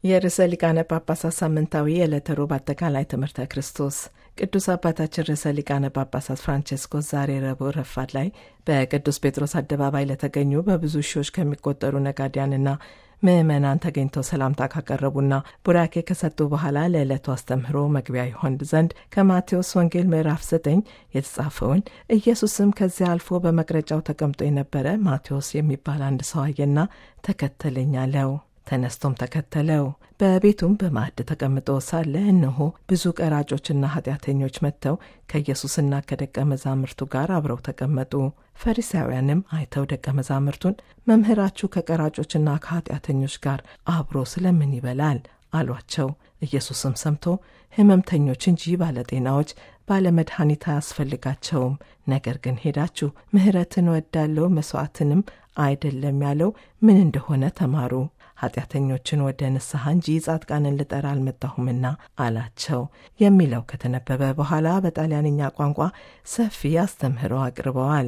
የርዕሰ ሊቃነ ጳጳሳት ሳምንታዊ የዕለተ ሮብ አጠቃላይ ትምህርተ ክርስቶስ ቅዱስ አባታችን ርዕሰ ሊቃነ ጳጳሳት ፍራንቼስኮስ ዛሬ ረቡዕ ረፋድ ላይ በቅዱስ ጴጥሮስ አደባባይ ለተገኙ በብዙ ሺዎች ከሚቆጠሩ ነጋዴያንና ምዕመናን ተገኝተው ሰላምታ ካቀረቡና ቡራኬ ከሰጡ በኋላ ለዕለቱ አስተምህሮ መግቢያ ይሆን ዘንድ ከማቴዎስ ወንጌል ምዕራፍ 9 የተጻፈውን ኢየሱስም ከዚያ አልፎ በመቅረጫው ተቀምጦ የነበረ ማቴዎስ የሚባል አንድ ሰው አየና ተከተለኝ አለው። ተነስቶም ተከተለው። በቤቱም በማዕድ ተቀምጦ ሳለ እነሆ ብዙ ቀራጮችና ኃጢአተኞች መጥተው ከኢየሱስና ከደቀ መዛሙርቱ ጋር አብረው ተቀመጡ። ፈሪሳውያንም አይተው ደቀ መዛሙርቱን መምህራችሁ ከቀራጮችና ከኃጢአተኞች ጋር አብሮ ስለምን ይበላል? አሏቸው። ኢየሱስም ሰምቶ ሕመምተኞች እንጂ ባለጤናዎች ባለመድኃኒት አያስፈልጋቸውም፣ ነገር ግን ሄዳችሁ ምሕረትን ወዳለው መሥዋዕትንም አይደለም ያለው ምን እንደሆነ ተማሩ ኃጢአተኞችን ወደ ንስሐ እንጂ ጻድቃንን ልጠራ አልመጣሁምና አላቸው የሚለው ከተነበበ በኋላ በጣሊያንኛ ቋንቋ ሰፊ አስተምህሮ አቅርበዋል።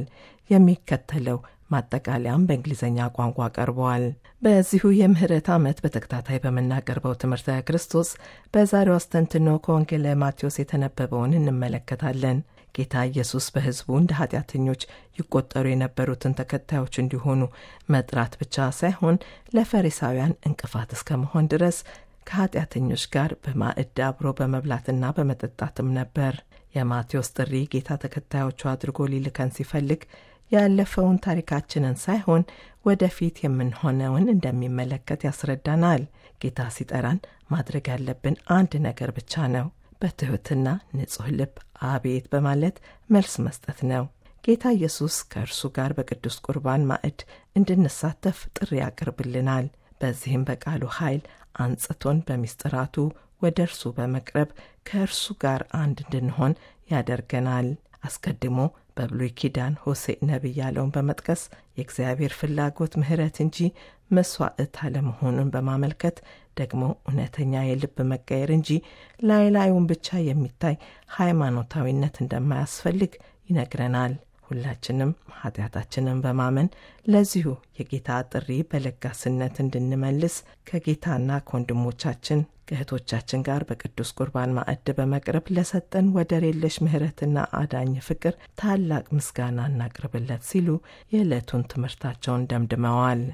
የሚከተለው ማጠቃለያም በእንግሊዝኛ ቋንቋ ቀርበዋል። በዚሁ የምህረት ዓመት በተከታታይ በምናቀርበው ትምህርተ ክርስቶስ በዛሬው አስተንትኖ ከወንጌለ ማቴዎስ የተነበበውን እንመለከታለን። ጌታ ኢየሱስ በሕዝቡ እንደ ኃጢአተኞች ይቆጠሩ የነበሩትን ተከታዮች እንዲሆኑ መጥራት ብቻ ሳይሆን ለፈሪሳውያን እንቅፋት እስከ መሆን ድረስ ከኃጢአተኞች ጋር በማዕድ አብሮ በመብላትና በመጠጣትም ነበር። የማቴዎስ ጥሪ ጌታ ተከታዮቹ አድርጎ ሊልከን ሲፈልግ ያለፈውን ታሪካችንን ሳይሆን ወደፊት የምንሆነውን እንደሚመለከት ያስረዳናል። ጌታ ሲጠራን ማድረግ ያለብን አንድ ነገር ብቻ ነው። በትሑትና ንጹሕ ልብ አቤት በማለት መልስ መስጠት ነው። ጌታ ኢየሱስ ከእርሱ ጋር በቅዱስ ቁርባን ማዕድ እንድንሳተፍ ጥሪ ያቀርብልናል። በዚህም በቃሉ ኃይል አንጽቶን በሚስጥራቱ ወደ እርሱ በመቅረብ ከእርሱ ጋር አንድ እንድንሆን ያደርገናል። አስቀድሞ በብሉይ ኪዳን ሆሴዕ ነቢይ ያለውን በመጥቀስ የእግዚአብሔር ፍላጎት ምሕረት እንጂ መስዋዕት አለመሆኑን በማመልከት ደግሞ እውነተኛ የልብ መቀየር እንጂ ላይ ላዩን ብቻ የሚታይ ሃይማኖታዊነት እንደማያስፈልግ ይነግረናል። ሁላችንም ኃጢአታችንን በማመን ለዚሁ የጌታ ጥሪ በለጋስነት እንድንመልስ ከጌታና ከወንድሞቻችን ከእህቶቻችን ጋር በቅዱስ ቁርባን ማዕድ በመቅረብ ለሰጠን ወደር የለሽ ምሕረትና አዳኝ ፍቅር ታላቅ ምስጋና እናቅርብለት ሲሉ የዕለቱን ትምህርታቸውን ደምድመዋል።